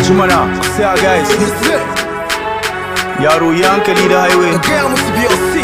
Jumana, say our guys. Yaro yi hankali da highway. Gaya musu BOC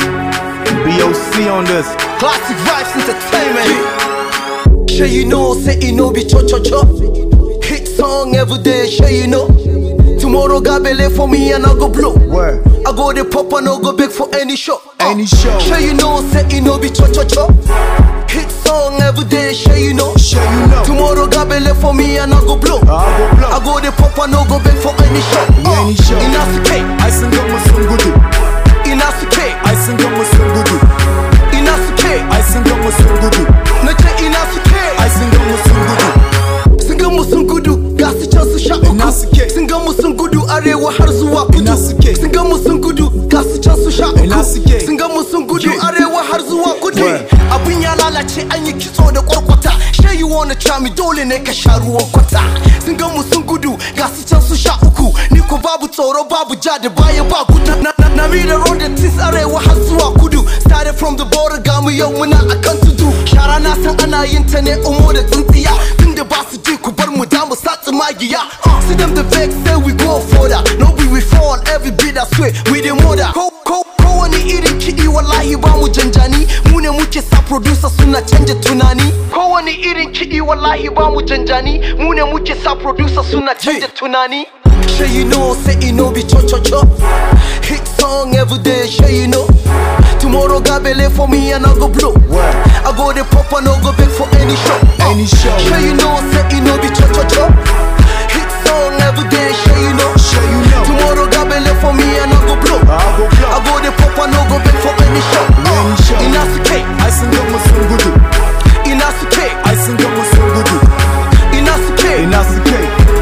BOC on this. Classic Vibes Entertainment Sure you know, say you know be cho cho cho Hit song every day, sure you know Tomorrow got belay for me and I go blow Word. I go the pop and I go big for any show Uh, Any show. Sure you know, say you know be cho cho cho Hit song every day, sure you know Sure you know. Tomorrow got belay for me and I go blow I go blow. I go the pop and I go big for any show Uh, Any show. Ina suke, Ai sun gama sun gudu. ina suke, Ai sun gama sun gudu. ina suke Ai sun gama sun gudu. Na ce ina suke Ai sun gama sun gudu. sun ga mu sun gudu ga su can su sha Ina uku suke? sun ga mu sun gudu arewa har zuwa kudu Ina suke? sun ga mu sun gudu ga su can su sha Ina uku suke? sun ga mu sun gudu Ke? arewa har zuwa kudu Word. abin ya lalace an yi kitso da kwarkwata shay you wanna try me dole ne ka sha ruwan kwata sun ga mu sun gudu ga su can su sha uku ni ko babu tsoro babu ja da baya ba gudu na na na mi da road da tis arewa har zuwa kudu started from the border ga mu yau muna akan tudu shara na san ana yin ta ne umo da tsintsiya tunda ba su ji ku bar mu da mu sa magiya uh, see them the vex say we go further no be we fall every bit I swear we the mother ko ko kowane irin kiɗi wallahi ba mu janjani mu ne muke sa producer suna canja tunani kowane irin kiɗi wallahi ba mu janjani mu ne muke sa producer suna canja tunani Sure you know, say you know be cho cho cho Hit song every day, sure you know Tomorrow got belay for me and I go blow Word. I go the pop and I go big for any show Any show. Sure you know, say you know be cho cho cho Hit song every day, sure you know Sure you know. Tomorrow got belay for me and I go blow I go blow. I go the pop and I go big for any show Any show. Ina suke, Ai sun gama sun gudu. ina suke, Ai sun gama sun gudu. ina suke Ina suke.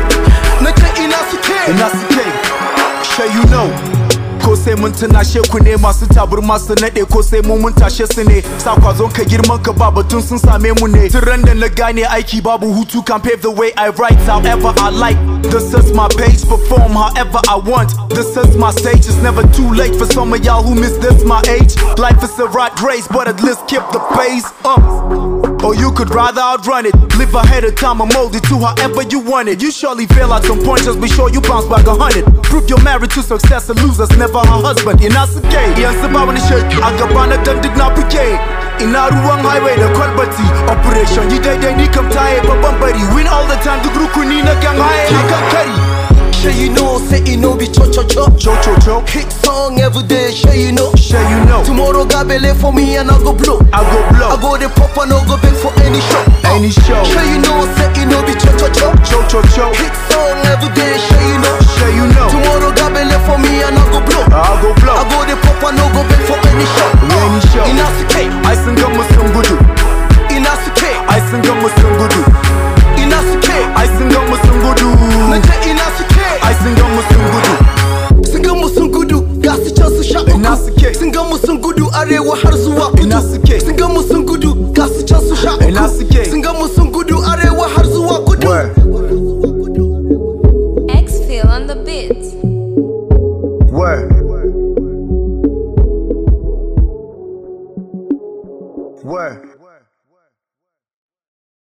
Na ce ina suke Ina suke. Sure you know. Ko sai mun tunashe ku ne masu taburma su naɗe ko sai mu mun tashe su ne sa kwazon ka girman ka ba batun sun same mu ne tun ran da na gane aiki babu hutu can pave the way I write however I like this is my page perform however I want this is my stage it's never too late for some of y'all who miss this my age life is a rat race but at least keep the pace up or you could rather outrun it. Live ahead of time and mold it to however you want it. You surely fail at some point, just be sure you bounce back a hundred. Prove you're married to success, a loser's never her husband. Ina suke, yan su ba wani shirki, a gaba na dan duk na fike. Ina ruwan highway da kwalbati, operation yi daidai ni kam taye babban bari. Win all the time duk rukuni na kan haye a kan kari. Sure you know, say you know be cho cho cho Cho cho cho, Hit song every day, sure you know sure you know. Tomorrow got belay for me and I go blow I go I blow, go the pop and I go big for any show any show. Sure you know, say you know be cho cho cho Cho cho cho, Hit song every day, sure you know sure you know. Tomorrow got belay for me and I go blow I go blow, I go the pop and I go big for any show any show. Ina suke, Ai sun gama sun gudu, ina suke, ai sun gama sun gudu. ina suke Ai sun gama sun gudu. Na ce ina suke Ai sun gama sun gudu. Sun ga mu sun gudu, ga su can su sha Ina uku suke? Sun ga mu sun gudu arewa har zuwa kudu Ina suke? Sun